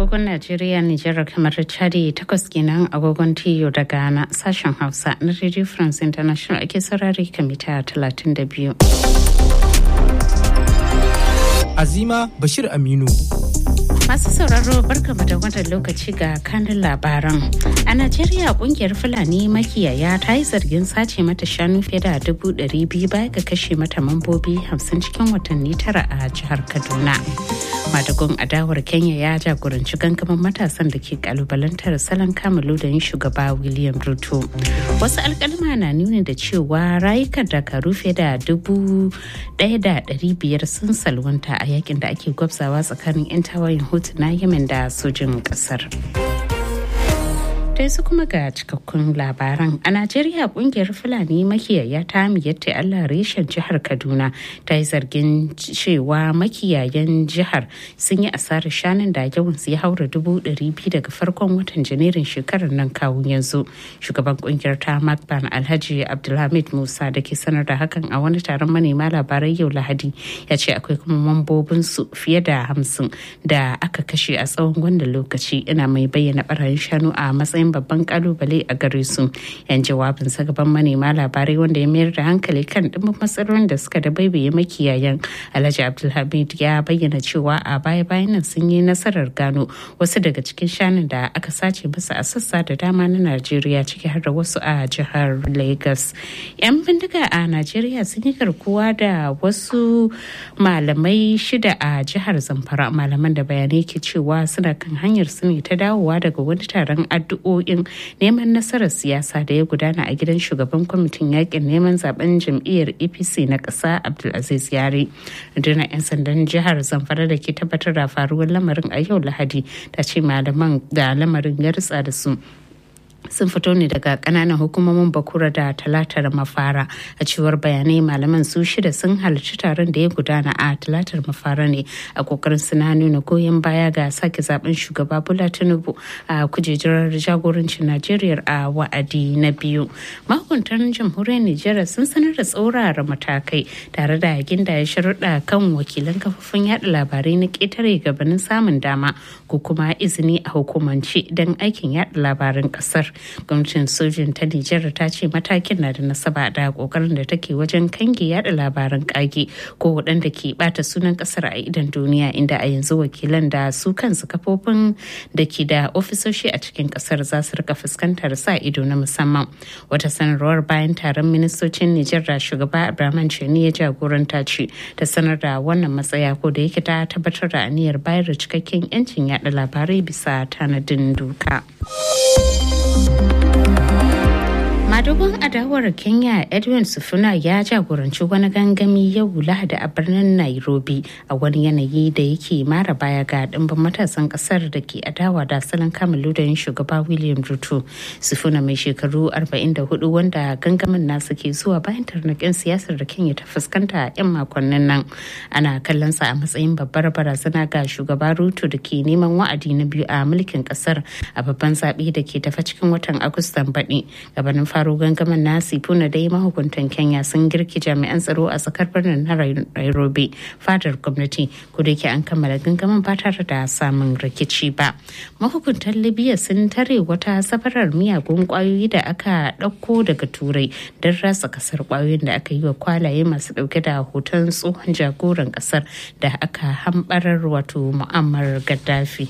agogon Najeriya, Nijar, kamar Chadi takwas kenan agogon Tiyo da Ghana sashen Hausa na Radio France International ake saurari kan mita 32. Azima Bashir Aminu. Masu sauraro barkamu da wannan lokaci ga kanin labaran. A Najeriya kungiyar Fulani makiyaya ta yi zargin sace mata shanu fiye da dubu ɗari biyu baya ga kashe mata mambobi hamsin cikin watanni tara a jihar Kaduna. Madagun adawar Kenya ya jagoranci gangamin matasan da ke kalubalantar salon kamalu da yin shugaba William Ruto. Wasu alkalma na nuni da cewa rayukan dakaru fiye da dubu ɗaya da ɗari biyar sun salwanta a yakin da ake gwabzawa tsakanin 'yan tawayin hutu na yemen da sojin kasar su kuma ga cikakkun labaran a najeriya kungiyar fulani makiyaya ta miyatta allah reshen jihar kaduna ta yi zargin cewa makiyayan jihar sun yi asarar shanun da yawan su ya haura dubu ɗari biyu daga farkon watan janairun shekarar nan kawun yanzu shugaban kungiyar ta makban alhaji abdulhamid musa da ke sanar da hakan a wani taron manema labarai yau lahadi ya ce akwai kuma mambobin su fiye da hamsin da aka kashe a tsawon wannan lokaci ina mai bayyana barayin shanu a matsayin babban kalubale a gare su yan jawabinsa gaban manema labarai wanda ya mayar da hankali kan dimbin matsalolin da suka da baibaye makiyayan alhaji abdulhamid ya bayyana cewa a baya bayan nan sun yi nasarar gano wasu daga cikin shanun da aka sace masa a sassa da dama na najeriya ciki har da wasu a jihar lagos yan bindiga a najeriya sun yi garkuwa da wasu malamai shida a jihar zamfara malaman da bayanai ke cewa suna kan hanyar su ne ta dawowa daga wani taron addu'o'in neman nasarar siyasa da ya gudana a gidan shugaban kwamitin yakin neman zaben jam'iyyar apc na ƙasa abdulaziz yare rundunar 'yan sandan jihar zamfara da ke tabbatar da faruwar lamarin a yau lahadi ta ce malaman da lamarin ya ritsa da su sun fito ne daga kananan hukumomin bakura da talatar mafara a cewar bayanai malaman su shida sun halarci taron da ya gudana a talatar mafara ne a kokarin suna nuna goyon baya ga sake zaben shugaba bola tinubu a kujerar jagorancin najeriya a wa'adi na biyu mahukuntan jamhuriyar nijar sun sanar da tsaurara matakai tare da ginda ya sharuɗa kan wakilan kafofin yada labarai na ƙetare gabanin samun dama ko kuma izini a hukumance don aikin yada labaran ƙasar gwamnatin sojin ta nijar ta ce matakin na da nasaba da kokarin da take wajen kange yada labaran kage ko waɗanda ke bata sunan kasar a idan duniya inda a yanzu wakilan da su kansu kafofin da ke da ofisoshi a cikin kasar za su rika fuskantar sa ido na musamman wata sanarwar bayan taron ministocin nijar da shugaba abraman chani ya jagoranta ce ta sanar da wannan matsaya ko da yake ta tabbatar da aniyar bayar da cikakken 'yancin yada labarai bisa tanadin doka. madugun adawar kenya edwin sufuna ya jagoranci wani gangami yau lahadi a birnin nairobi a wani yanayi da yake mara baya ga dimbin matasan kasar da ke adawa da salon kamalu da yin shugaba william ruto sufuna mai shekaru 44 wanda gangamin nasu ke zuwa bayan tarnakin siyasar da kenya ta fuskanta a 'yan makonnin nan ana kallon sa a matsayin babbar barazana ga shugaba ruto da ke neman wa'adi na biyu a mulkin kasar a babban zaɓe da ke tafa cikin watan agustan baɗi gabanin faro gangamin na sifuna dai mahukuntan kenya sun girki jami'an tsaro a tsakar birnin na nairobi fadar gwamnati ko da an kammala gangamin ba tare da samun rikici ba mahukuntan libya sun tare wata safarar miyagun kwayoyi da aka ɗauko daga turai don rasa kasar kwayoyin da aka yi wa kwalaye masu ɗauke da hoton tsohon jagoran kasar da aka hambarar wato mu'ammar gaddafi.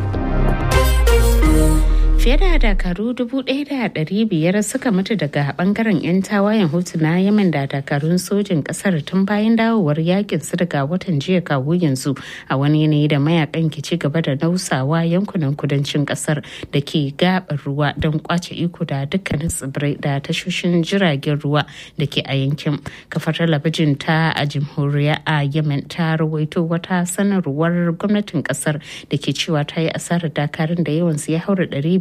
fiye da dakaru biyar suka mutu daga bangaren 'yan tawayen hutu na yamen da dakarun sojin kasar tun bayan dawowar yakin su daga watan jiya kawo yanzu a wani yanayi da mayakan ke ci gaba da nausawa yankunan kudancin kasar da ke gabar ruwa don kwace iko da dukkanin tsibirai da tashoshin jiragen ruwa da ke a yankin kafar talabijin ta a jamhuriya a yemen ta rawaito wata sanarwar gwamnatin kasar da ke cewa ta yi asarar dakarun da yawansu ya haura 500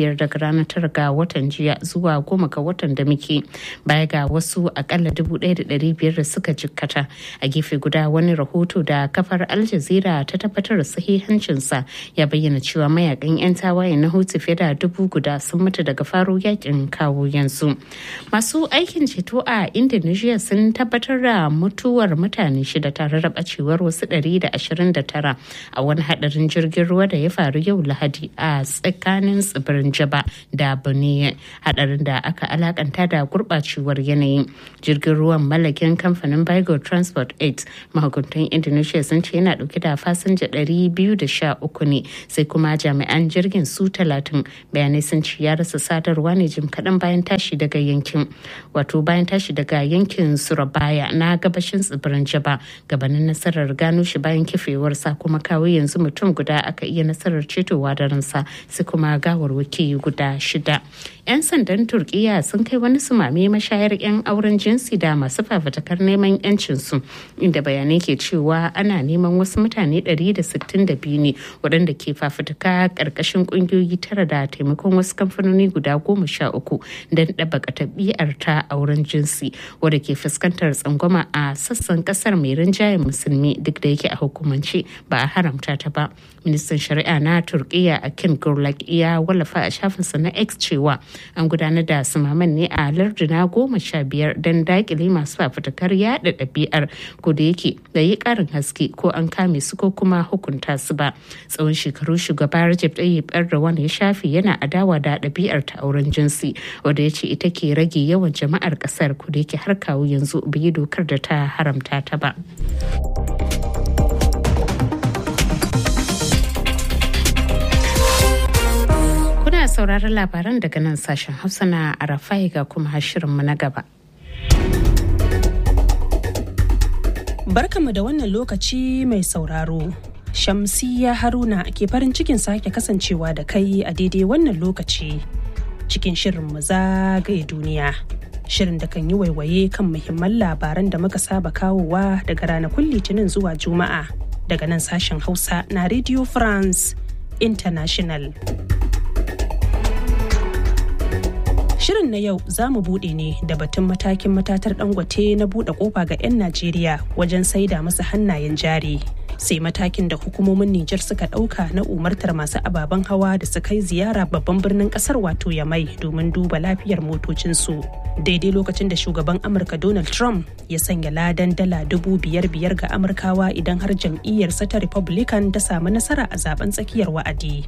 biyar daga ranar tara ga watan jiya zuwa goma ga watan da muke baya ga wasu akalla dubu ɗaya da ɗari biyar da suka jikkata a gefe guda wani rahoto da kafar al jazeera ta tabbatar da sahihancinsa ya bayyana cewa mayakan 'yan tawaye na hutu fiye da dubu guda sun mutu daga faro yakin kawo yanzu masu aikin ceto a indonesia sun tabbatar da mutuwar mutane shida tare da bacewar wasu 129 a wani hadarin jirgin ruwa da ya faru yau lahadi a tsakanin tsibirin jaba da bune hadarin da aka alakanta da gurbacewar yanayi jirgin ruwan mallakin kamfanin Bigo Transport 8 mahukuntan Indonesia sun ce yana dauke da fasinja 213 ne sai kuma jami'an jirgin su 30 bayanai sun ce ya rasa sadarwa ne jim kaɗan bayan tashi daga yankin wato bayan tashi daga yankin Surabaya na gabashin tsibirin Jaba gabanin nasarar gano shi bayan kifewarsa kuma kawo yanzu mutum guda aka iya nasarar cetowa da ransa sai kuma gawarwaki guda shida. 'yan sandan turkiya sun kai wani sumame mashayar 'yan auren jinsi da masu fafatakar neman 'yancinsu inda bayanai ke cewa ana neman wasu mutane 162 ne waɗanda ke fafutuka ƙarƙashin ƙungiyoyi tara da taimakon wasu kamfanoni guda goma sha uku don ɗabaka tabi'ar ta auren jinsi wadda ke fuskantar tsangwama a sassan ƙasar mai rinjayen musulmi duk da yake a hukumance ba a haramta ta ba ministan shari'a na turkiya akin gurlak ya wallafa a shafinsa na x cewa an gudanar da sumaman ne a larduna goma sha biyar don dakile masu fafutukar yada ɗabi'ar ko da yake da yi ƙarin haske ko an kame su ko kuma hukunta su ba tsawon shekaru shugaba Recep Tayyip Erdogan ya shafe yana adawa da ɗabi'ar ta auren jinsi wanda ya ce ita ke rage yawan jama'ar ƙasar ko da yake har kawo yanzu bai dokar da ta haramta ta ba. Kuna sauraron labaran daga nan sashen Hausa na Arafai ga kuma shirinmu na gaba. Barkanmu da wannan lokaci mai sauraro. Shamsiya Haruna ke farin cikin sake kasancewa da kai a daidai wannan lokaci cikin shirin mu zagaye duniya. Shirin da kan yi waiwaye kan muhimman labaran da muka saba kawowa daga ranakun Litinin zuwa Juma'a daga nan sashen Hausa na Radio France International. Shirin na yau za mu buɗe ne da batun matakin matatar dangote na buɗe ƙofa ga 'yan Najeriya wajen saida masa hannayen jari. Sai matakin da hukumomin Nijar suka ɗauka na umartar masu ababen hawa da su kai ziyara babban birnin ƙasar wato Yamai domin duba lafiyar motocinsu. Daidai lokacin da shugaban Amurka Donald Trump ya sanya ladan dala dubu biyar biyar ga Amurkawa idan har jam'iyyarsa ta Republican ta samu nasara a zaben tsakiyar wa'adi.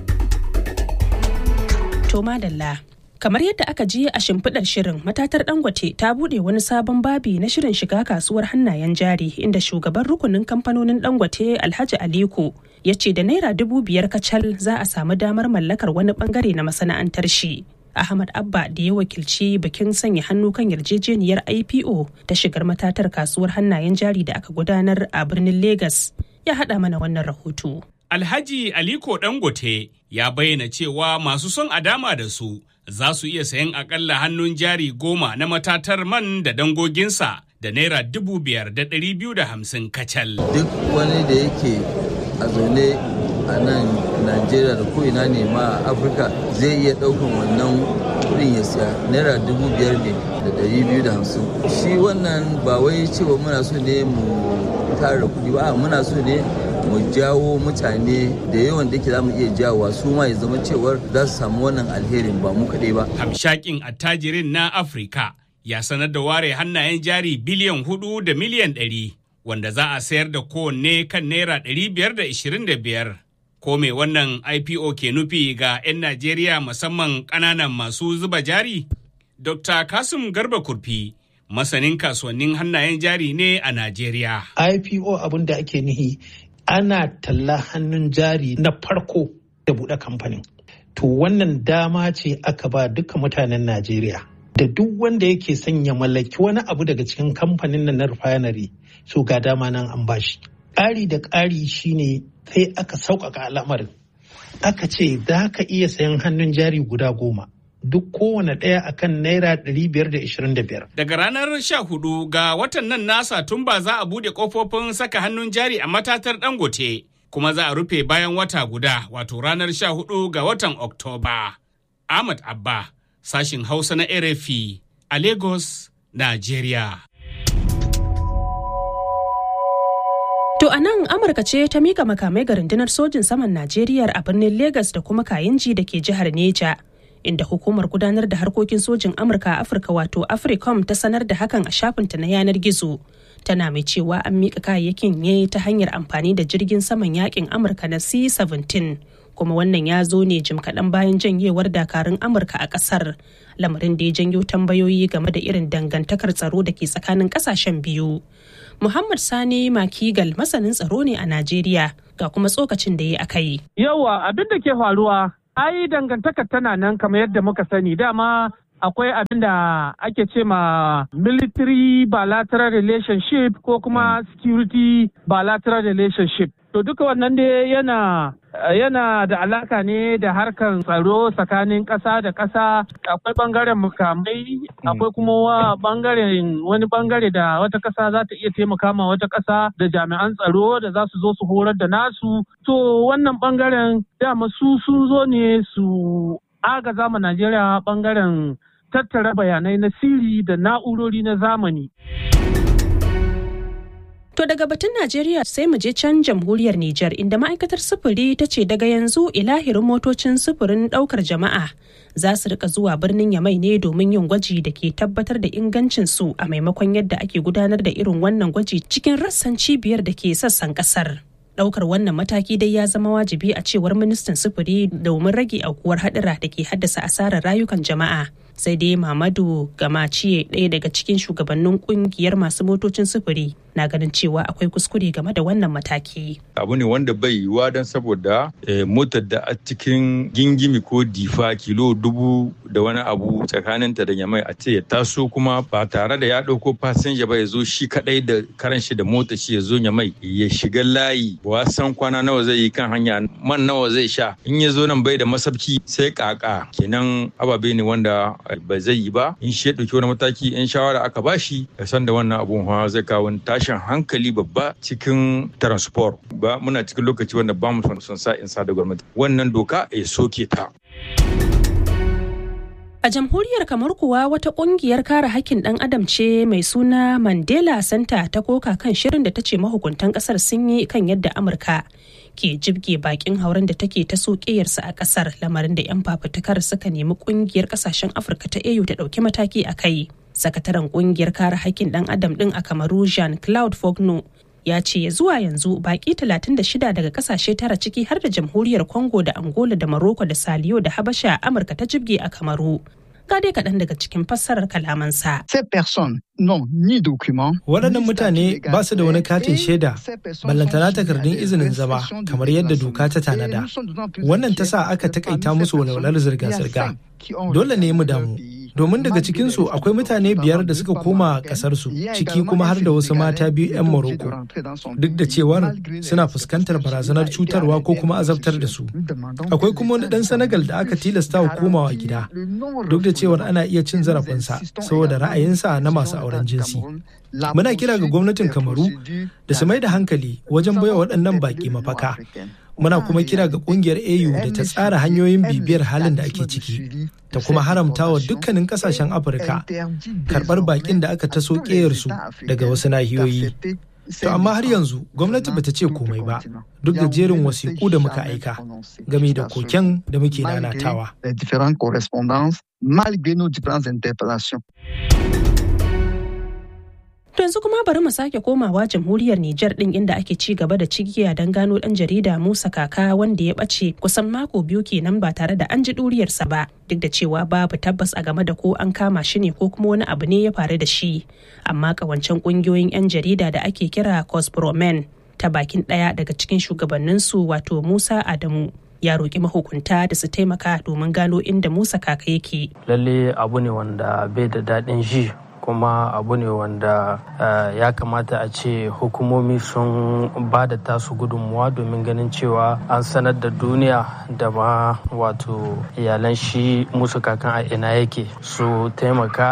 To madalla. Kamar yadda aka ji a shimfiɗar shirin matatar Dangote ta buɗe wani sabon babi na shirin shiga kasuwar hannayen jari inda shugaban rukunin kamfanonin Dangote Alhaji Aliko ya ce da naira dubu biyar kacal za a samu damar mallakar wani bangare na masana'antar shi. Ahmad Abba da ya wakilci bikin sanya hannu kan yarjejeniyar IPO ta shigar matatar kasuwar hannayen jari da aka gudanar a birnin Legas ya haɗa mana wannan rahoto. Alhaji Aliko Dangote ya bayyana cewa masu son a dama da su za su iya sayan akalla hannun jari goma na matatar man da dangoginsa da naira dubu biyar da ɗari biyu da hamsin kacal. Duk wani da yake a zaune a nan Najeriya da ko'ina ne ma a Afirka zai iya ɗaukan wannan kuɗin ya siya naira dubu biyar ne da ɗari biyu da hamsin. Shi wannan ba wai cewa muna so ne mu tara kuɗi ba muna so ne mu jawo mutane da yawan da ke za mu iya jawowa su ma ya zama cewar za su samu wannan alherin ba mu kaɗai ba. Hamshakin attajirin na Afirka ya sanar da ware hannayen jari biliyan hudu da miliyan ɗari wanda za a sayar da kowanne kan naira ɗari biyar da ishirin da biyar. Ko me wannan IPO ke nufi ga 'yan Najeriya musamman ƙananan masu zuba jari? Dr. Kasim Garba Kurfi masanin kasuwannin hannayen jari ne a Najeriya. IPO abin da ake nihi ana talla hannun jari na farko da buɗe kamfanin. To wannan dama ce aka ba duka mutanen Najeriya. Da duk wanda yake son ya mallaki wani abu daga cikin kamfanin nan na refinery so ga dama nan an bashi. Ƙari da ƙari shine sai aka sauƙaƙa al'amarin. Aka ce za ka iya sayan hannun jari guda goma. duk kowane ɗaya akan naira 525. Daga ranar 14 ga watan nan na Satumba za a bude kofofin saka hannun jari a matatar Dangote, kuma za a rufe bayan wata guda wato ranar 14 ga watan Oktoba. Ahmad Abba, sashin Hausa na RFI a Lagos, Najeriya. To a nan Amurka ce ta mika makamai ga rundunar sojin saman Najeriya a birnin Legas da kuma Kayinji da ke jihar Neja. Inda hukumar gudanar da harkokin sojin Amurka a Afirka wato Africom ta sanar da hakan a shafinta na yanar gizo. Tana mai cewa an mika kayayyakin ne ta hanyar amfani da jirgin saman yakin Amurka na C-17. Kuma wannan ya zo ne jim kaɗan bayan janyewar dakarun Amurka a ƙasar. Lamarin da ya janyo tambayoyi game da irin dangantakar tsaro da ke tsakanin ƙasashen biyu. Muhammad Sani Makigal masanin tsaro ne a Najeriya ga kuma tsokacin da ya aka yi. Yawa abin da ke faruwa, ai dangantakar tana nan kamar yadda muka sani dama akwai abin da ake ce ma military bilateral relationship ko kuma security bilateral relationship. To duka wannan dai yana yana da alaka ne da harkan tsaro tsakanin ƙasa da ƙasa akwai bangaren mukamai akwai kuma bangaren wani bangare da wata ƙasa za ta iya taimaka ma wata ƙasa da jami'an tsaro da za su zo su horar da nasu to wannan bangaren dama su sun zo ne su agaza ma najeriya bangaren tattara bayanai na siri da na'urori na zamani To daga batun Najeriya sai mu je can jamhuriyar Nijar inda ma'aikatar sufuri ta ce daga yanzu ilahirin motocin sufurin daukar jama'a za su rika zuwa birnin Yamai ne domin yin gwaji da ke tabbatar da ingancin su a maimakon yadda ake gudanar da irin wannan gwaji cikin rassan cibiyar da ke sassan kasar. Daukar wannan mataki dai ya zama wajibi a cewar ministan sufuri domin rage aukuwar hadura da ke haddasa asarar rayukan jama'a. sai dai Mamadu Gamaciye ɗaya daga cikin shugabannin kungiyar masu motocin sufuri na ganin cewa akwai kuskure game da wannan mataki. Abu ne wanda bai yiwuwa don saboda motar da a cikin gingimi ko difa kilo dubu da wani abu tsakaninta da yamai a ce ya taso kuma ba tare da ya ɗauko fasinja ba ya zo shi kaɗai da karan shi da mota shi ya zo yamai ya shiga layi ba san kwana nawa zai yi kan hanya man nawa zai sha in ya zo nan bai da masabki sai kaka kenan ababe ne wanda ba zai yi ba in shi ya ɗauki wani mataki in shawara aka bashi ya san da wannan abun hawa zai kawo tashin hankali babba cikin transport ba muna cikin lokaci wanda ba mu son sa in sa da gwamnati wannan doka ya soke ta. A jamhuriyar kamar kuwa wata kungiyar kare hakkin ɗan adam ce mai suna Mandela Center ta koka kan shirin da ta ce mahukuntan ƙasar sun yi kan yadda Amurka ke jibge bakin hauren da take ta sokeyarsa a ƙasar lamarin da 'yan fafutukar suka nemi kungiyar ƙasashen Afirka ta AU ta ɗauki mataki a kai. Sakataren kungiyar kare hakkin ɗan adam ɗin a Kamaru Jean Claude Fogno ya ce zuwa yanzu baki 36 daga kasashe tara ciki har da jamhuriyar congo da angola da morocco da saliyo da habasha amurka ta jibge a kamaru ga dai kaɗan daga cikin fassarar kalamansa. Waɗannan mutane ba su da wani katin shaida, ballantana takardun izinin zama kamar yadda doka ta tanada. Wannan ta sa aka takaita musu walwalar zirga-zirga. Dole ne mu damu. domin daga cikinsu akwai mutane biyar da suka koma kasarsu ciki kuma har da wasu mata biyu 'yan Morocco duk da cewar suna fuskantar barazanar cutarwa ko kuma azabtar da su akwai kuma wani dan Senegal da aka tilasta wa komawa gida duk da cewar ana iya cin zarafinsa saboda ra'ayinsa na masu auren jinsi muna kira ga gwamnatin kamaru da su mai da hankali wajen baiwa waɗannan baƙi mafaka muna kuma kira ga kungiyar au da ta tsara hanyoyin bibiyar halin da ake ciki ta kuma haramta wa dukkanin kasashen afirka karbar bakin da aka taso su daga wasu nahiyoyi to amma har yanzu gwamnati bata ce komai ba duk da jerin wasiƙu da muka aika game da koken da muke nanatawa To yanzu kuma bari mu sake komawa jamhuriyar Nijar din inda ake ci gaba da cigiya don gano dan jarida Musa Kaka wanda ya bace kusan mako biyu kenan ba tare da an ji duriyarsa ba duk da cewa babu tabbas a game da ko an kama shi ne ko kuma wani abu ne ya faru da shi amma kawancen kungiyoyin 'yan jarida da ake kira Cospromen ta bakin ɗaya daga cikin shugabanninsu wato Musa Adamu ya roƙi mahukunta da su taimaka domin gano inda Musa Kaka yake. Lalle abu ne wanda bai da daɗin ji kuma abu ne wanda ya kamata a ce hukumomi sun ba da tasu gudunmuwa domin ganin cewa an sanar da duniya da ma wato iyalan shi musu kakan a ina yake su taimaka